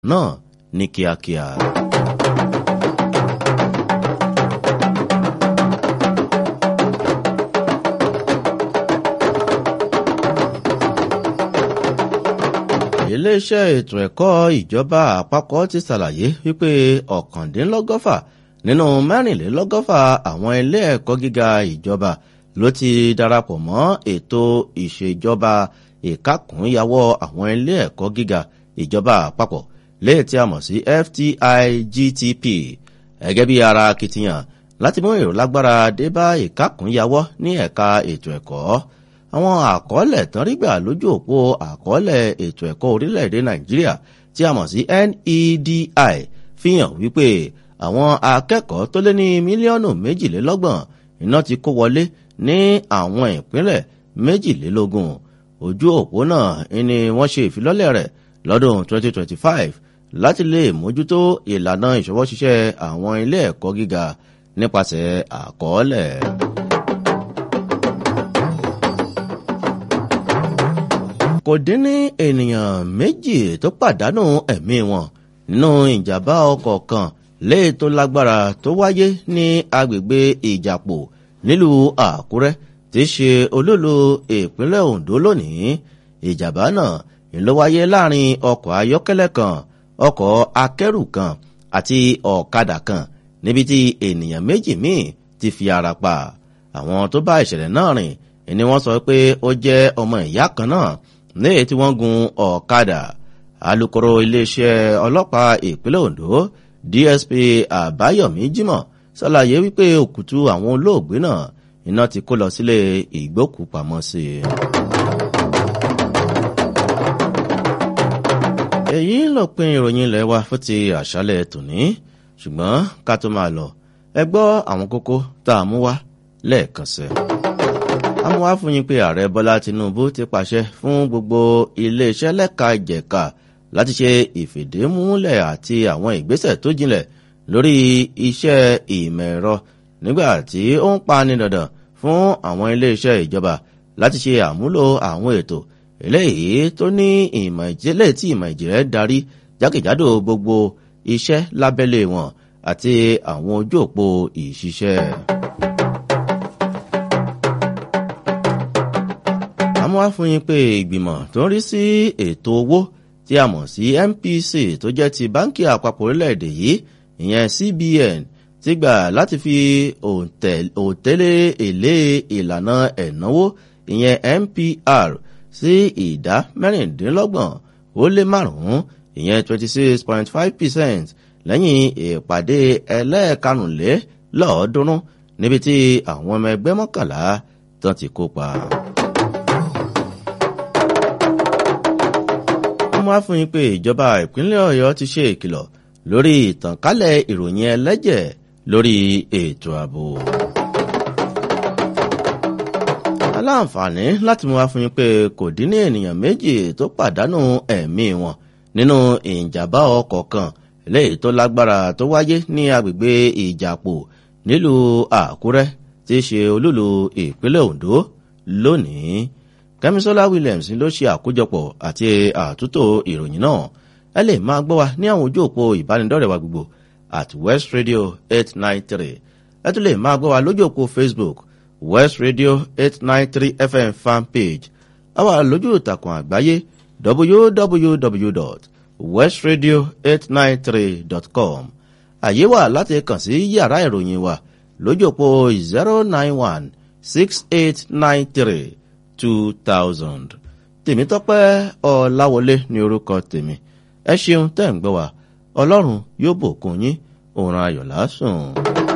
náà ní kíákíá. iléeṣẹ́ ètò ẹ̀kọ́ ìjọba àpapọ̀ ti ṣàlàyé wípé ọ̀kàndínlọ́gọ́fà nínú mẹ́rìnlélọ́gọ́fà àwọn ilé ẹ̀kọ́ gíga ìjọba ló ti darapọ̀ mọ́ ètò ìṣèjọba ìkákùnyàwọ́ àwọn ilé ẹ̀kọ́ gíga ìjọba àpapọ̀ léè tí a mọ̀ sí FTIGTP gẹ́gẹ́ bí ara akitiyan láti mú èrò lágbára dé bá ìkákùnyàwọ́ ní ẹ̀ka ètò ẹ̀kọ́ àwọn àkọọ́lẹ̀ tán rí gbà lójú òpó àkọọ́lẹ̀ ètò ẹ̀kọ́ orílẹ̀-èdè nàìjíríà tí a mọ̀ sí NEDI fi hàn wípé àwọn akẹ́kọ̀ọ́ tó lé ní mílíọ̀nù méjìlélọ́gbọ̀n iná ti kó wọlé ní àwọn ìpínlẹ̀ méjìlélógún ojú òpó náà ni wọ́n ṣe ìfilọ́lẹ̀ rẹ̀ lọ́dún 2025 láti lè mójútó ìlànà ìṣọwọ́ṣiṣẹ́ àwọn ilé ẹ̀kọ́ gíga nípasẹ̀ àkọọ́lẹ̀. kò dín ní ènìyàn méjì tó pàdánù ẹ̀mí wọn nínú ìjàmbá ọkọ̀ kan léè tó lágbára tó wáyé ní agbègbè ìjàpò nílùú àkúrẹ́ tí í ṣe olólo ìpínlẹ̀ ondo lónìí ìjàmbá náà ló wáyé láàrin ọkọ̀ ayọ́kẹ́lẹ́ kan ọkọ̀ akẹ́rù kan àti ọ̀kadà kan níbi tí ènìyàn méjì míì ti fi ara pa àwọn tó bá ìṣẹ̀lẹ̀ náà rìn ni wọ́n sọ pé ó jẹ́ ọmọ ìyá kan náà léè tí wọ́n gun ọ̀kadà alūkkóró iléeṣẹ́ ọlọ́pàá ìpínlẹ̀ ondo dsp àbáyọ̀mí jimoh ṣàlàyé wípé òkùtù àwọn olóògbé náà iná ti kó lọ sílé ìgbókùpamọ́sí. èyí lópin ìròyìn ilẹ̀ wa fún ti àṣálẹ̀ tòní ṣùgbọ́n ká tó máa lọ ẹ gbọ́ àwọn kókó tá a mú wá lẹ́ẹ̀kan sí i àmọ́ wá fún yín pé ààrẹ bọ́lá tinubu ti pàṣẹ fún gbogbo iléeṣẹ́ lẹ́ka ìjẹ̀ka láti ṣe ìfìdímúlẹ̀ àti àwọn ìgbésẹ̀ tó jinlẹ̀ lórí iṣẹ́ ìmọ̀ ẹ̀rọ nígbà tí ó ń pani dandan fún àwọn iléeṣẹ́ ìjọba láti ṣe àmúlò àwọn ètò eléyìí tó ní ìmọ̀ ìjìnlẹ̀ tí ìmọ̀ ìjìnlẹ̀ darí jákèjádò gbogbo iṣẹ́ lábẹ́lé wọn àti àwọn ojú òpó ìṣiṣẹ́. àmọ́ wá fún yín pé ìgbìmọ̀ tó ń rí sí ètò owó tí a mọ̀ sí MPC tó jẹ́ ti báńkì àpapọ̀ orílẹ̀-èdè yìí ìyẹn CBN ti gbà láti fi òǹtẹ̀lé èlé ìlànà ẹ̀náwó ìyẹn MPR sí ìdá mẹ́rìndínlọ́gbọ̀n ó lé márùn-ún ìyẹn twenty six point five percent lẹ́yìn ìpàdé ẹlẹ́ẹ̀kanùlélọ́ọ̀ọ́dúnrún níbi tí àwọn ọmọ ẹgbẹ́ mọ́kànlá tán ti kópa. wọ́n wá fún yín pé ìjọba ìpínlẹ̀ ọ̀yọ́ ti ṣe ìkìlọ̀ lórí ìtànkálẹ̀ ìròyìn ẹlẹ́jẹ̀ lórí ètò ààbò. aláǹfààní láti mú wá fún yín pé kò dín ní ènìyàn méjì tó pàdánù ẹ̀mí wọn nínú ìjàmbá ọkọ̀ kan léyìí tó lágbára tó wáyé ní agbègbè ìjàpò nílùú àkúrẹ́ tí í ṣe olúlu ìpínlẹ̀ ondo lónìí kẹ́misọ́lá williams ló ṣe àkójọpọ̀ àti àtúntò ìròyìn náà ẹ lè máa gbọ́ wa ní àwọn ojú òpó ìbánidọ́rẹ̀ẹ́ wa gbogbo at west radio eight nine three ẹ tún lè máa gbọ́ wa lójú òpó facebook west radio eight nine three fm fan page àwa lójú ìtàkùn àgbáyé www.westradio893.com àyè wà láti kàn sí yàrá ìròyìn wa lójú òpó zero nine one six eight nine three two thousand. tèmítọ́pẹ́ ọ̀làwọlé ní orúkọ tèmi ẹ ṣeun tẹ́ ń gbọ́ wa ọlọ́run yóò bùkún yín òun ayọ̀ lásùn.